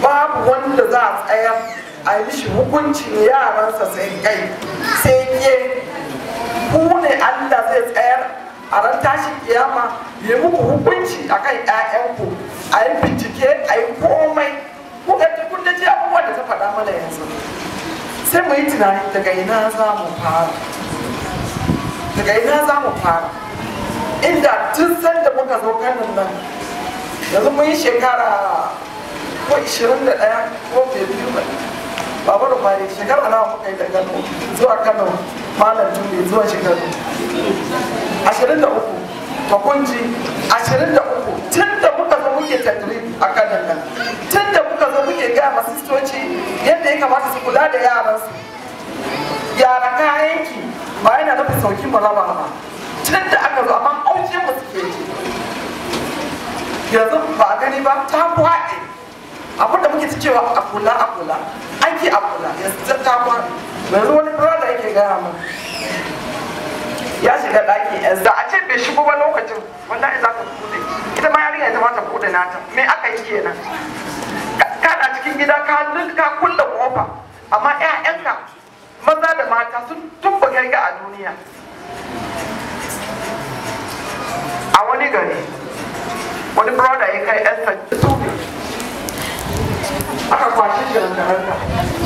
babu wanda za a tsayar a yi mishi hukuncin yaransa sai kai sai ke ku ne Allah zai tsayar a ran tashi kiyama ya muku hukunci akan ƴaƴanku a yi bincike a yi komai ku ga kun da ji abubuwan da ta faɗa mana yanzu sai mu yi tunani daga ina za mu fara daga ina za mu fara inda tun san da muka zo kanin nan yanzu mun yi shekara ko 21 ko biyu ba babu da kwari shekara nawa muka yi da kano zuwa kano malam tuni zuwa shekaru 23 to kun ji 23 tun da muka zo muke tattali a kanan nan tun da muka zo muke gaya ma sistoci yadda ya kamata su kula da yaransu yara kayanki ba yana nufin sauki mu raba ba tun da aka zo amma aukin mu suke ji yanzu ba a gani ba ta kwaɗe abin da muke ta cewa a kula a kula aiki a kula yanzu ta kwaɗe yanzu wani brother yake gaya mu ya shiga ɗaki yanzu a ce bai shigo ba lokacin wallahi za ta bude ita ma yarinya ita ma ta bude nata me aka yi kenan kana cikin gida ka ka kulle kofa amma ƴaƴanka maza da mata sun tumba kai ga a duniya a wani gari wani brother ya kai yarsa tube aka kwashe shi da ranka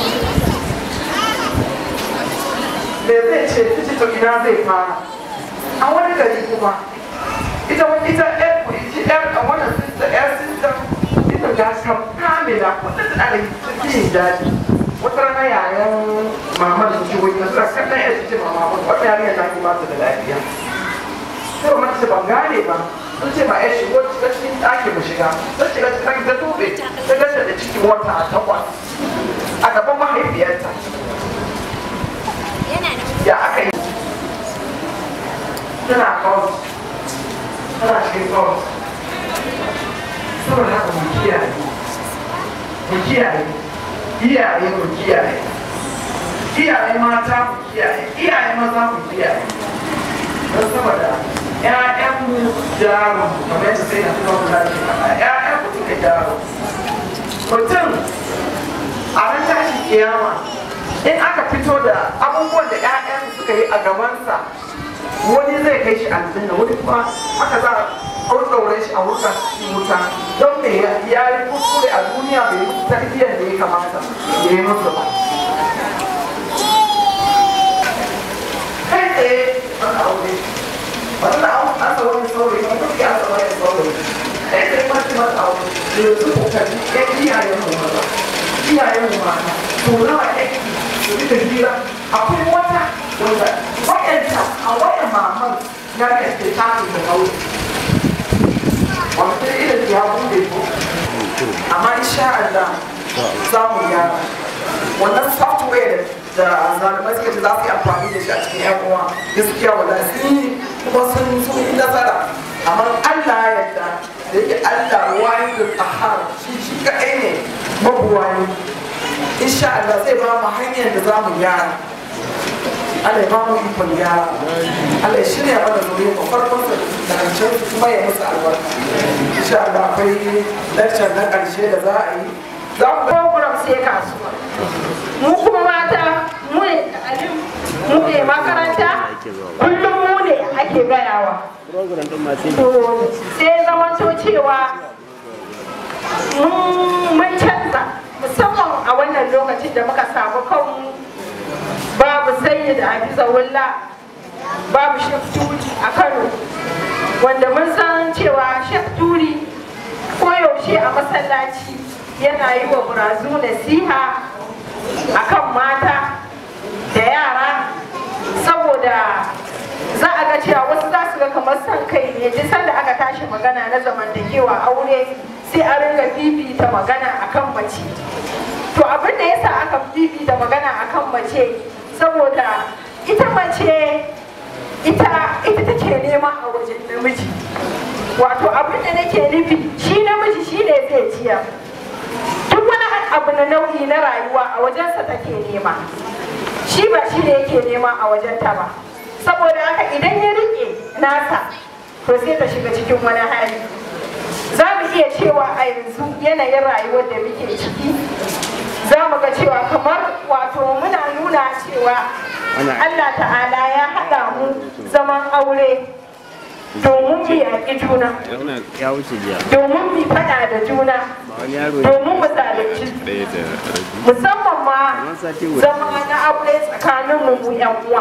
me zai ce kici to ina zai fara a wani gari kuma ita wani ita yar ita yar a wannan sister yar sister ita ga kam kamila kullum da ana cikin daji wata rana yayan mamar su shigo ita suna kallon yar ce mama wata yarinya ta ki ba ta da lafiya sai mamar ta ban gane ba sun ce ma yar shigo shiga cikin ɗaki mu shiga sun shiga cikin ta tube ta gasa da cikin wata a takwas a gaban mahaifiyarta ya aka yi tana kawo tana cikin kawo saboda haka mu kiyaye mu kiyaye iyaye mu kiyaye iyaye mata mu kiyaye iyaye maza mu kiyaye don saboda ƴaƴanmu jarum kamar yadda sai na tuba kula da faɗa ƴaƴanmu suka jarum mutum a ran tashi kiyama in aka fito da abubuwan da ƴaƴan suka yi a gabansa wani zai kai shi aljanna wani kuma aka za a ɗaure shi a wuta wuta don me ya yi kuskure a duniya bai yi tarbiyyar da ya kamata ya yi musu ba kai tsaye an aure wannan an asa wani saurayi kuma duk ya asa wani saurayi kai tsaye mace mata aure da yanzu kokari ya iyayen mu maza iyayen mu mata to nawa yake su rika hira akwai wata wanda wayanta a wayan maman ya ga ke tafi da kauye wanda irin ya bude ko amma insha Allah za mu gyara wannan software da zalimai suka ce za su yi amfani da shi a cikin yan uwa gaskiya wala sun yi kuma sun sun yi nasara amma Allah ya yarda da yake Allah wani da tsahar shi shi kaɗai ne mabuwayi insha Allah zai ba mu hanyar da za mu gyara Allah ya ba mu ikon gyara Allah ya shirya mana zuriya mu farkon sa da karshen su kuma ya musu albarka insha Allah akwai lecture na karshe da za a yi za mu program sai kasuwa mu kuma mata mu ne alim mu ne makaranta kullum mu ne ake gayawa to sai zamanto cewa mun canza musamman a wannan lokacin da muka samu kanmu babu sayi da hafiza wulla babu shek turi a kano wanda mun san cewa shek turi koyaushe a masallaci yana yi wa burazu nasiha akan mata da yara saboda za a ga cewa wasu za su ga kamar son kai ne duk sanda aka tashi magana na zamantakewa aure sai a ringa fifita magana akan mace to abin da yasa aka fifita magana akan mace saboda ita mace ita ita take nema a wajen namiji wato abin da nake nufi shi namiji shi ne zai ciya duk wani abu na nau'i na rayuwa a wajensa take nema shi ba shi ne yake nema a wajenta ba saboda haka idan ya rike nasa to sai ta shiga cikin wani hali za mu iya cewa a yanzu yanayin rayuwar da muke ciki za mu ga cewa kamar wato muna nuna cewa Allah ta'ala ya haɗa mu zaman aure domin mu yaƙi juna ya wuce jiya domin mu faɗa da juna wani yaro domin mu zalunci ɗaya da rabi musamman ma Kamar sati guda. zama na aure tsakanin mu mu yan uwa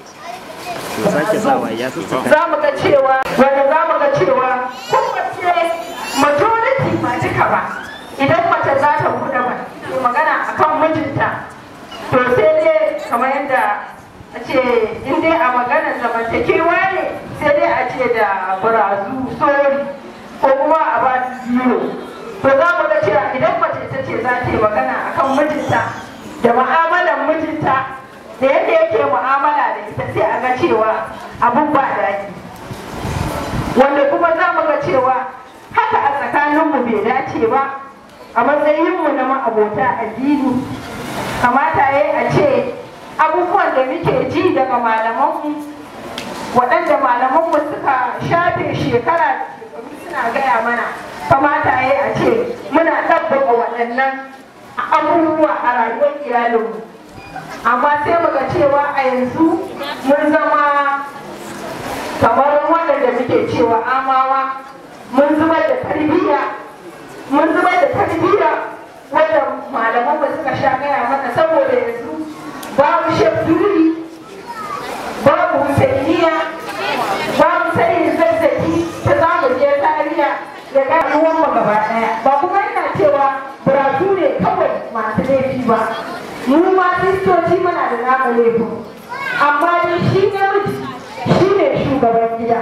to sake sawa ya sassaka za mu ga cewa wanda za mu ga cewa kowace majority ba duka ba idan mace za ta buɗe ba ke magana akan mijinta to sai dai kamar yadda a ce in dai a maganar zamantakewa ne sai dai a ce da barazu sori ko kuma a ba zero to za mu ga cewa idan mace ta ce za ta yi magana akan mijinta da mu'amalar mijinta da yadda yake mu'amala da ita sai a ga cewa abun ba daɗi wanda kuma za mu ga cewa haka a tsakaninmu bai dace ba a matsayinmu na ma'abota addini kamata ya a ce abubuwan da muke ji daga malamanmu waɗanda malamanmu suka shafe shekara da shekaru suna gaya mana kamata ya a ce muna ɗabbaka waɗannan abubuwa a rayuwar iyalinmu amma sai muga cewa a yanzu mun zama kamar waɗanda muke cewa amawa mun zubar da tarbiyya mun zubar da tarbiyya wanda malaman ba suka sha gaya mana saboda yanzu babu shafduri babu husainiya babu sanin zazzaki ta zamu je tariya ya ga ruwan mu gaba daya ba kuma yana cewa buratu ne kawai masu laifi ba mu ma kristoci muna da namu laifin amma dai shi namiji shi ne shugaban gida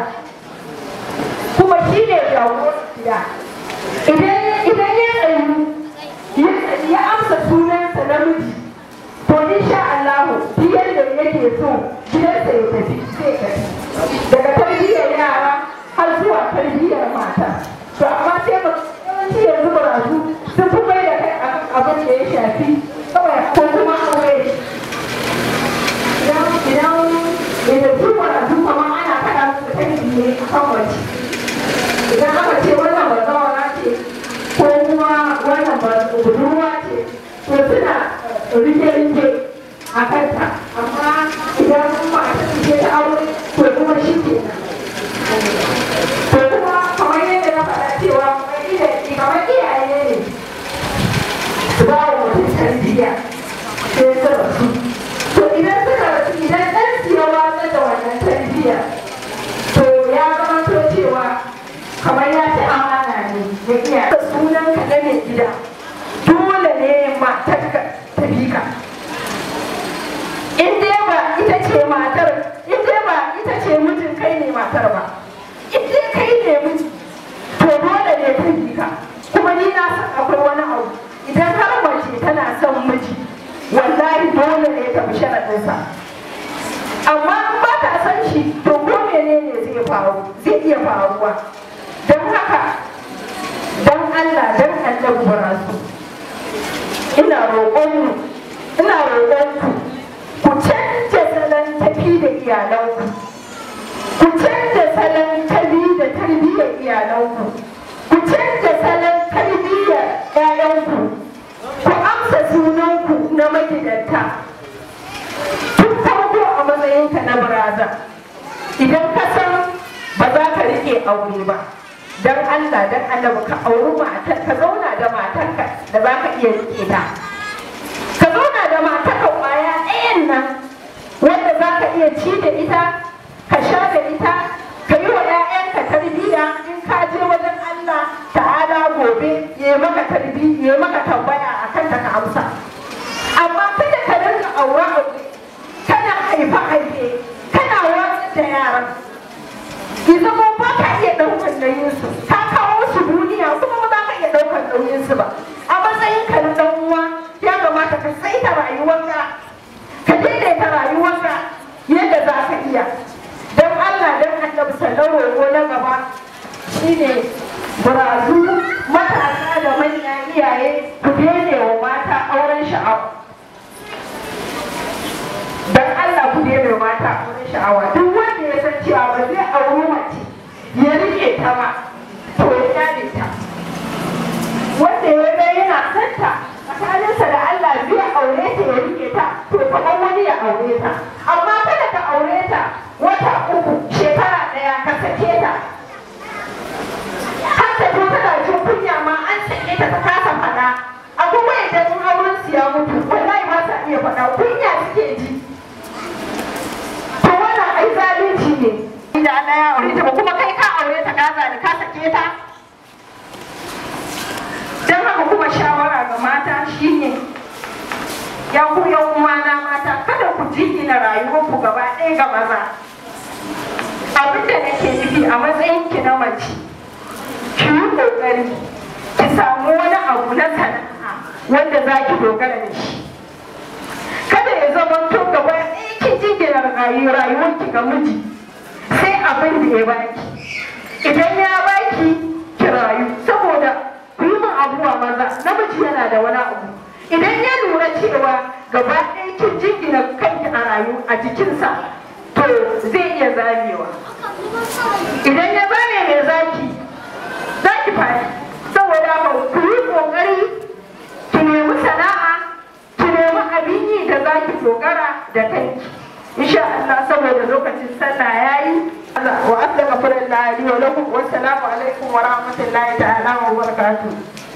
kuma shi ne jagoran gida idan ya tsayu ya amsa sunansa namiji to insha Allah duk yadda yake so gidansa ya tafi sai tafi daga tarbiyyar yara har zuwa tarbiyyar mata to amma sai ba yawanci yanzu barazu sun fi mai da kai akan abin da ya shafi kawai ko kuma aure idan idan idan su barazu kamar ana faɗa musu tarbiyya a kan wace idan aka ce wannan bazawara ce ko kuma wannan budurwa ce to suna rike-rike a kanta amma idan kuma a ce ta aure to kuma shi ke to kuma kamar yadda na faɗa cewa kamar iyaye ne su ba wa mutum tarbiyya sai su rasu to idan suka rasu idan ɗan su ya watsar da wannan tarbiyya to ya zama to cewa kamar ya ci amana ne ya iya sunan ka na mai gida dole ne matarka ta bi ka in dai ba ita ce matar in dai ba ita ce mijin kai ne matar ba in dai kai ne miji to dole ne ta bi ka kuma ni na san akwai wani abu idan har mace tana son miji wallahi dole ne ta bi sharaɗinsa amma in ba ta san shi to ko menene zai faru zai iya faruwa don haka don Allah don Allah barasu ina roƙonmu ina roƙonku ku canja salon tafi da iyalanku ku canja salon tafi da tarbiyyar iyalanku ku canja salon tarbiyyar ƴaƴanku ku amsa sunanku na magidanta tun farko a matsayinka na baraza idan ka san ba za ka riƙe aure ba dan Allah dan annabi ka auri matar ka zauna da matarka da za ka iya rike ta ka zauna da matarka kwaya ɗayan nan wanda za ka iya ci da ita ka sha da ita ka yi wa 'ya'yanka tarbiyya in ka je wajen Allah ta'ala gobe ya maka tarbiyya ya maka tambaya a kan ta ka amsa amma kada ka rinka aure aure kana haifa haife kana watsar da yaran ki zama ba ka iya ɗaukar nauyinsu ka kawo su duniya kuma ba za ka iya ɗaukar nauyinsu ba a matsayin ka na ɗan uwa ya kamata ka saita rayuwarka ka daidaita rayuwarka yadda za ka iya don Allah don annabi sallallahu roƙo na gaba shine burazu matasa da manya iyaye ku daina wa mata auren sha'awa don Allah ku daina wa mata auren sha'awa duk wanda ya san cewa ba zai auri mace ya rike ta ba to ya kyale ta amma kada ka aure ta wata uku shekara ɗaya ka sake ta har ta zo tana jin kunya ma an sake ta ta kasa faɗa akwai wanda in auren su ya mutu wallahi ba sa iya faɗa kunya suke ji to wannan ai zalunci ne inda Allah ya aure ta ba kuma kai ka aure ta ka zali ka sake ta dan haka kuma shawara ga mata shine ya ku yan uwana mata kada ku jingina rayuwarku gaba ɗaya ga maza abin da nake nufi a matsayin ki na mace ki yi ƙoƙari ki samu wani abu na sana'a wanda za ki dogara da shi kada ya zama to gaba ɗaya ki jingina rayuwarki ga miji sai abin da ya baki idan ya baki ki rayu saboda ku yi min abuwa maza namiji yana da wani abu idan ya lura cewa gaba ɗaya kin jingina kanki a rayu a jikinsa to zai iya zamewa idan ya zame mai zaki zaki fadi saboda haka ku yi ƙoƙari ki nemi sana'a ki nemi abin yi da zaki dogara da kanki insha Allah saboda lokacin sallah yayi wa astaghfirullah li wa lakum wa assalamu alaikum wa rahmatullahi ta'ala wa barakatuh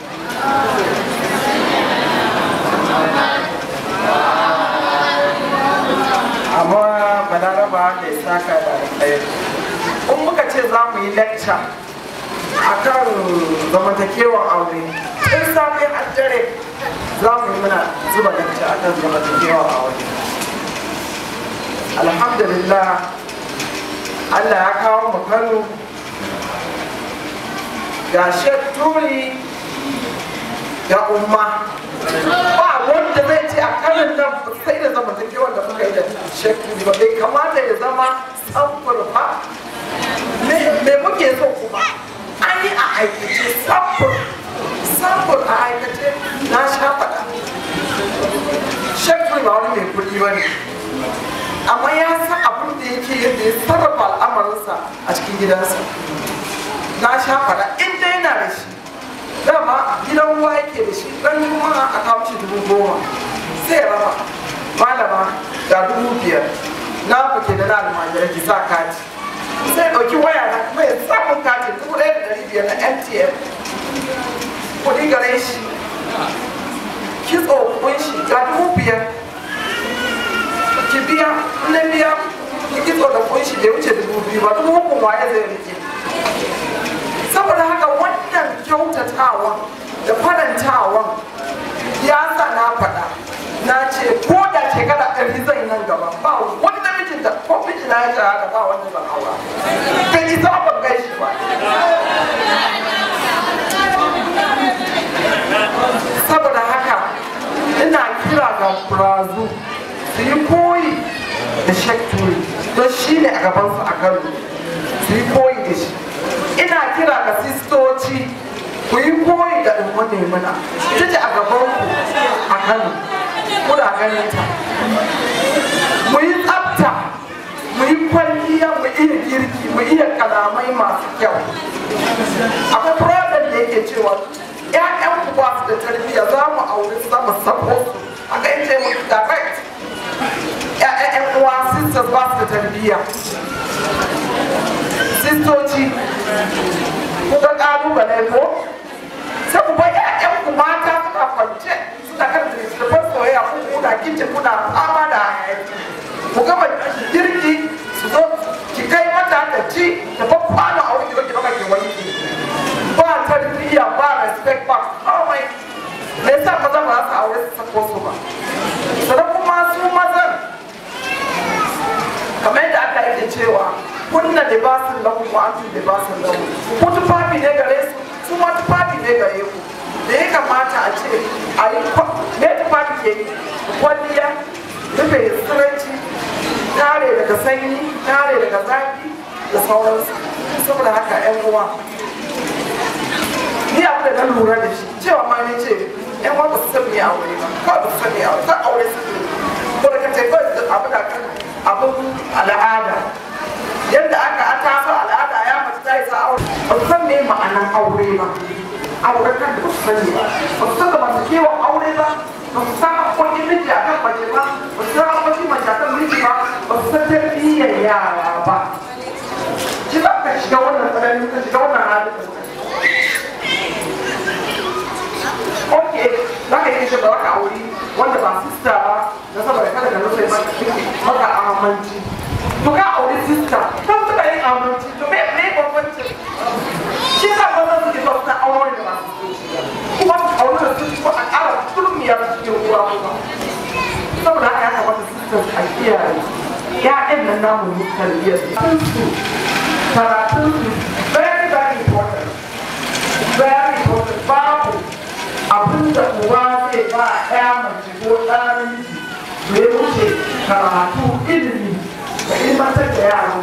amma balaraba da ya saka da ɗaya in muka ce za mu yi lecture a kan zamantakewar aure in safe an dare za mu yi muna zuba lecture a kan zamantakewar aure alhamdulillah allah ya kawo mu kano ga shek turi ga umma ba wanda zai ce a kanin nan sai da zamantakewar da muka yi da shek turi ba bai kamata ya zama samfur ba me muke so kuma an yi a aikace samfur samfur a aikace na sha faɗa shek turi ba wani mai kuɗi ba ne amma ya san abin da yake yadda ya sarrafa al'amarinsa a cikin gidansa na sha faɗa in dai yana da shi dama gidan ruwa yake da shi ran juma'a a kawo shi dubu goma sai ya raba malama ga dubu biyar na fake da na almajirai ki sa kati sai ɗauki waya na kuma ya samun katin dubu ɗaya da ɗari biyar na mtn kuɗi gare shi kitso kunshi ga dubu biyar ki biya na biya ki kitso da kunshi da ya wuce dubu biyu ba dubu hukun waye zai rike saboda haka wannan kyautatawan da farantawan ya sa na faɗa na ce ko da shekara ɗari zai nan gaba ba wani namijin da ko miji na ya shahada ba wanda zan aura bai isa ban gaishe ba saboda haka ina kira ga brazu su yi koyi da shekturi don shi ne a gabansu a kano su yi koyi da shi ina kira ga sistoci ku yi koyi da ɗin nemuna ita ce a gabanku a kano kuna ganin ta mu yi tsafta mu yi kwalliya mu iya girki mu iya kalamai masu kyau akwai problem da yake cewa ƴaƴan ku ba su da tarbiyya za mu aure su za mu sako su aka yi ce mu direct ƴaƴan uwa sisters ba su da tarbiyya sistoci kuka ƙalubale ko sai ku bar ƴaƴan ku mata suna kwance suna kan littattafan soyayya ku kuna kicin kuna fama da hayaki ku gama girki su zo ki kai mata ta ci ta fa kwano a wani ki baka ki wanki ba tarbiyya ba respect ba komai me yasa maza ba za su aure su sako su ba sannan kuma su mazan kamar yadda aka yake cewa kunna libasin lahu wa antum libasin lahu ku tufafi ne gare su su ma tufafi ne gare ku da ya kamata a ce a yi me tufafi ke yi kwalliya rufe tsiranci tare daga sanyi tare daga zafi da sauransu saboda haka yan uwa ni abu da na lura da shi cewa ma ne ce yan uwa ba su san me aure ba kawai ba su san me aure san aure su ne ko da ka ce kawai abu da kan abin al'ada yadda aka a taso al'ada ya mace ta yi sa aure ba su san me ma'anan aure ba aure kan da ba su sani ba ba su san da masu kewa aure ba ba su san haƙoƙin miji a kan mace ba ba su san haƙoƙin mace a kan miji ba yara ba shi za ka shiga wannan tsanani ka shiga wannan halin ok za ka yi shi ba ka auri wanda ba sista ba na saboda kada ka rufe maka amanci to ka auri sista kan suka yin amanci to me me bambanci shi sa ba zan suke zuwa suna auren da ba su kuma su auri da su ko a ƙara turmiyar cikin ruwa kuma saboda haka ya kamata sisters a kiyaye ya'yan nan namu ne tarbiyyar su karatun su very very important very important babu abin da uba zai ba ya mace ko ɗan da ya wuce karatu ilimi da ilmantar da yaran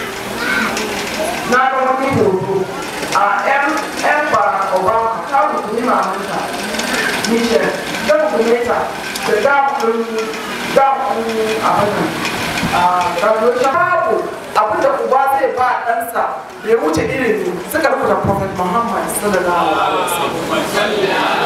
na ga wani hoto a yan yan bara obama ta rukuni mamanta michelle ta rukune ta da damun damun abin a graduation babu abin da uba zai ba ɗansa da ya wuce ilimi suka rubuta prophet muhammad sallallahu alaihi wasallam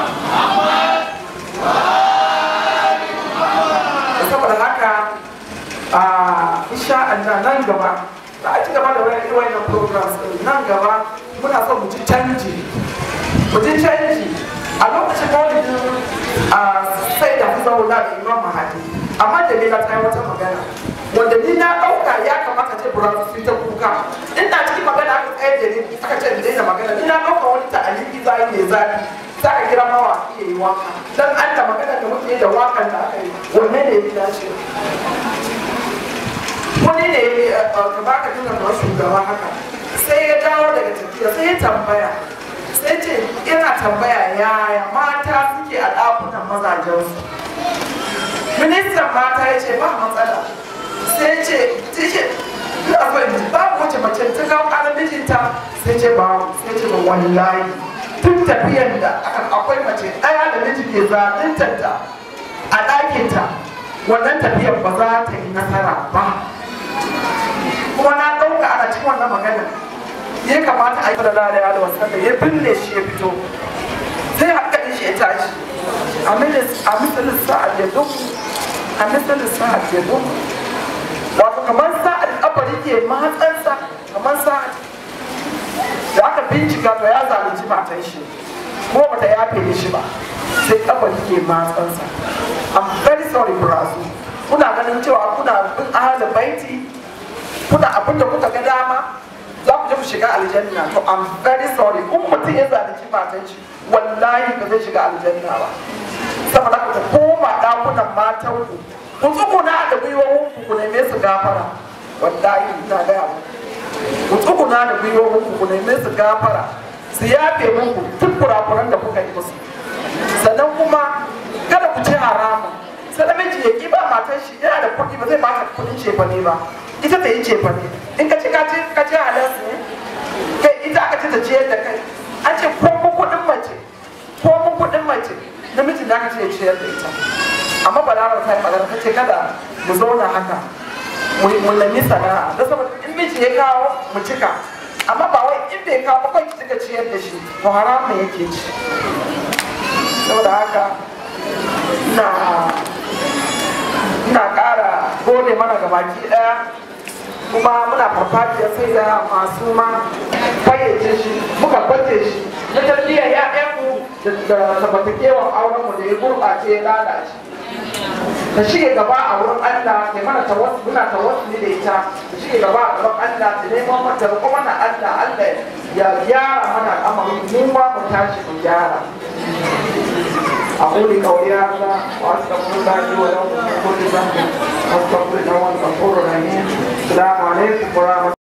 saboda haka a insha Allah nan gaba da a ci gaba da wani wayannan programs din nan gaba muna son mu ji canji mu ji canji a lokacin maulidin a sai da zauna da imam mahadi amma da na ta yi wata magana wanda ni na ɗauka ya kamata ce bura su ta kuka ina cikin magana aka tsaye da ni aka ce da daina magana ni na ɗauka wani ta'aliki za yi mai zafi za ka kira mawa iya yi waka dan an da magana da muke da wakan da aka yi wanne ne ya dace wani ne ka baka tuna da shugaba haka sai ya dawo daga tafiya sai ya tambaya sai ce yana tambaya yaya mata suke a ɗakunan mazajensu ministan mata ya ce ba matsala sai ce sai ce babu wace mace ta kawo ƙarar mijinta sai ce ba sai ce ba wallahi tun tafiyan da akwai mace ɗaya da miji ke zaɓintanta a ɗakinta wannan tafiyan ba za ta yi nasara ba kuma na ɗauka ana cikin wannan magana ya kamata a yi da lalaya da wasan da ya binne shi ya fito sai hankalin shi ya tashi a misalin sa'ad ya duk a misalin sa'ad ya duk wato kamar sa'ad kabari ke matsansa kamar sa'ad da aka bincika to ya zalunci matan shi ko bata yafe shi ba sai kabari ke matsansa I'm very sorry Brazu kuna ganin cewa kuna bin ahalin baiti kuna abin da kuka ga dama za ku je ku shiga aljanna to I'm very sorry in mutum ya zalunci matan shi wallahi ba zai shiga aljanna ba saboda ku koma dakunan matan ku ku tsuguna da gwiwowin ku ku neme su gafara wallahi ina gaya muku ku tsuguna da gwiwowin ku ku neme su gafara su yafe muku duk kurakuran da kuka yi musu sannan kuma kada ku ci haramun sai namiji ya ki ba matar shi yana da kuɗi ba zai ba ta kuɗin cefane ba ita ta yi cefane in ka ci ka ci ka ci halas ne kai ita aka ci ta ciyar da kai an ce ko mu kuɗin mace ko mu kuɗin mace namijin da aka ce ya ciyar da ita amma balarar ta yi magana ta ce kada mu zauna haka mu nemi sana'a da saboda in miji ya kawo mu cika amma ba wai in bai kawo ba ki cika ciyar da shi to haramun yake ci saboda haka ina ina ƙara gode mana ga baki ɗaya kuma muna farfajiyar sai da masu ma fayyace shi muka bace shi na tarbiyyar ya'yanmu da zamantakewan aurenmu da ya gurɓace ya lalace ta shige gaba a wurin Allah ke mana tawassu muna tawassuli da ita ta shige gaba a gaban Allah da neman mata roƙo mana Allah Allah ya gyara mana al'amarin mu ma mu tashi mu gyara أقول قولي هذا وأستغفر الله لي ولكم من كل ذنب واستغفر إنه هو الغفور الرحيم السلام عليكم ورحمة